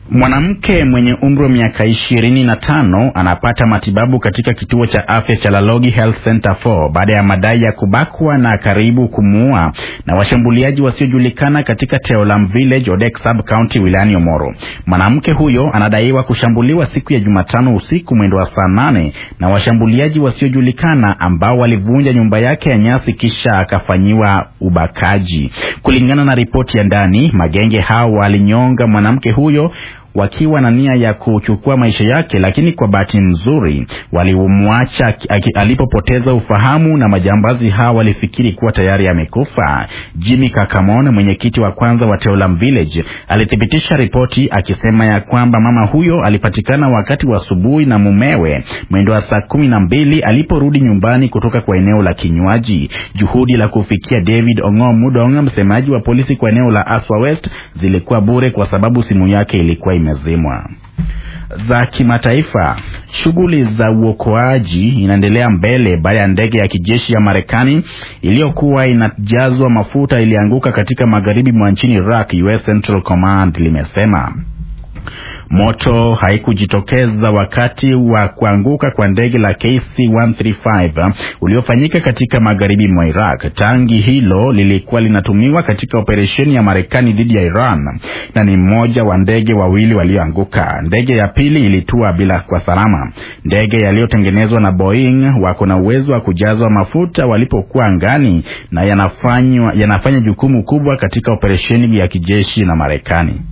Mwanamke mwenye umri wa miaka ishirini na tano anapata matibabu katika kituo cha afya cha Lalogi Health Center 4 baada ya madai ya kubakwa na karibu kumuua na washambuliaji wasiojulikana katika Teolam Village, Odek Sub County wilayani Omoro. Mwanamke huyo anadaiwa kushambuliwa siku ya Jumatano usiku mwendo wa saa nane na washambuliaji wasiojulikana ambao walivunja nyumba yake ya nyasi kisha akafanyiwa ubakaji. Kulingana na ripoti ya ndani, magenge hao walinyonga mwanamke huyo wakiwa na nia ya kuchukua maisha yake, lakini kwa bahati nzuri walimwacha alipopoteza ufahamu, na majambazi hao walifikiri kuwa tayari amekufa. Jimmy Kakamon, mwenyekiti wa kwanza wa Teolam Village, alithibitisha ripoti akisema ya kwamba mama huyo alipatikana wakati wa asubuhi na mumewe mwendo wa saa kumi na mbili aliporudi nyumbani kutoka kwa eneo la kinywaji. Juhudi la kufikia David Ong'o Mudong, msemaji wa polisi kwa eneo la Aswa West, zilikuwa bure kwa sababu simu yake ilikuwa imezimwa. Za kimataifa, shughuli za uokoaji inaendelea mbele baada ya ndege ya kijeshi ya Marekani iliyokuwa inajazwa mafuta ilianguka katika magharibi mwa nchini Iraq, US Central Command limesema. Moto haikujitokeza wakati wa kuanguka kwa ndege la KC-135 uliofanyika katika magharibi mwa Iraq. Tangi hilo lilikuwa linatumiwa katika operesheni ya Marekani dhidi ya Iran na ni mmoja wa ndege wawili walioanguka. Ndege ya pili ilitua bila kwa salama. Ndege yaliyotengenezwa na Boeing wako na uwezo wa kujazwa mafuta walipokuwa angani na yanafanywa yanafanya jukumu kubwa katika operesheni ya kijeshi na Marekani.